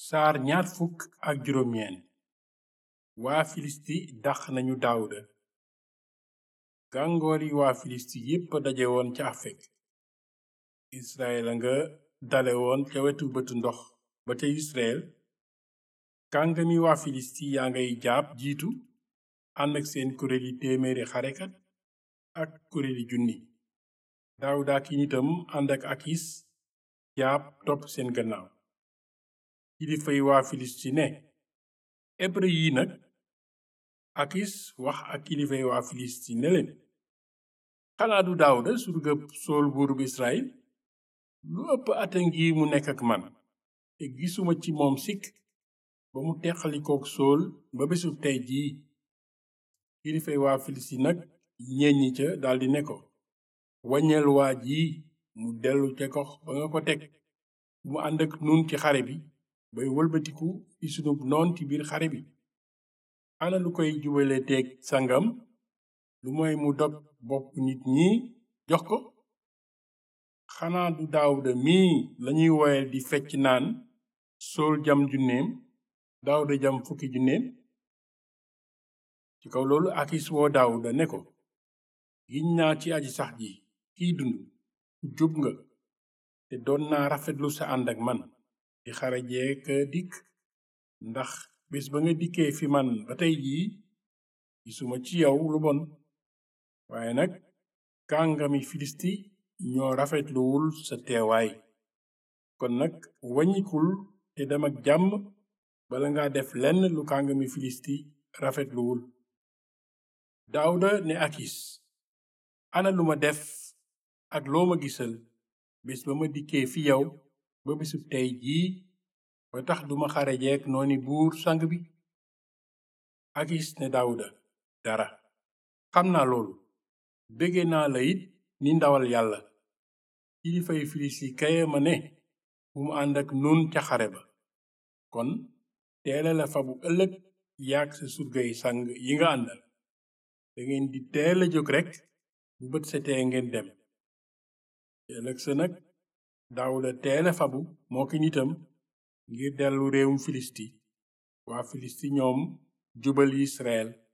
saar ñaar fukk ak juróom ñeent waa filisti dàq nañu daawuda gàngoori waa filisti yépp daje woon ca afek israel a nga dale woon ca wetu bëtu ndox ba ca israel kàngami waa filisti yaa ngay jaab jiitu ànd ak seen kuréeli téeméeri xarekat ak kuréeli junni daawuda ak i nitam ànd ak akis jaab topp seen gannaaw kilifay waa filisti ne ebre yi nag akis wax ak kilifay waa filisti ne leen xanaa du daawuda surgab sool buurub israel lu ëpp ata ngi mu nekk ak man te gisuma ci moom sikk ba mu teqalikook sool ba bésu tey jii kilifay waa filisti nag ñeññi ca daldi ne ko waññeel waa ji mu dellu ca gox ba nga ko teg mu ànd ak nun ci xare bi bay wëlbatiku ci sunub noon ci biir xare bi ana lu koy jubale teeg sangam lu mooy mu dog bopp nit ñi jox ko xanaa du daawuda mii lañuy woye di fecc naan sool jam junneem daawuda jam fukki junneem ci kaw loolu akis woo daawuda ne ko giñ naa ci aji sax ji kiy dund ku jub nga te doon naa rafetlu sa ànd ak man di xarajee ka dikk ndax bés ba nga dikkee fi man ba tey jii gisuma ci yow lu bon waaye nag kàngami filisti ñoo rafetluwul sa teewaay kon nag waññikul te dem ak jàmm bala nga def lenn lu kàngami filisti rafetluwul daawuda ne akis ana lu ma def ak loo ma gisal bés ba ma dikkee fi yow ba bisub tey jii ba tax duma xarejeek nooni buur sang bi akis ne daawuda dara xam naa loolu bége naa la it ni ndawal yàlla kilifay filisti kaye ma ne bu mu ànd ak nun ca xare ba kon teela la fa bu ëllëg yaag sa surgay sang yi nga àndal dangeen di teel a jóg rekk bu bët setee ngeen dem ëllëg sa nag daawuda teele fabu moo ki nitam ngir dellu réewum filisti waa filisti ñoom jubal israel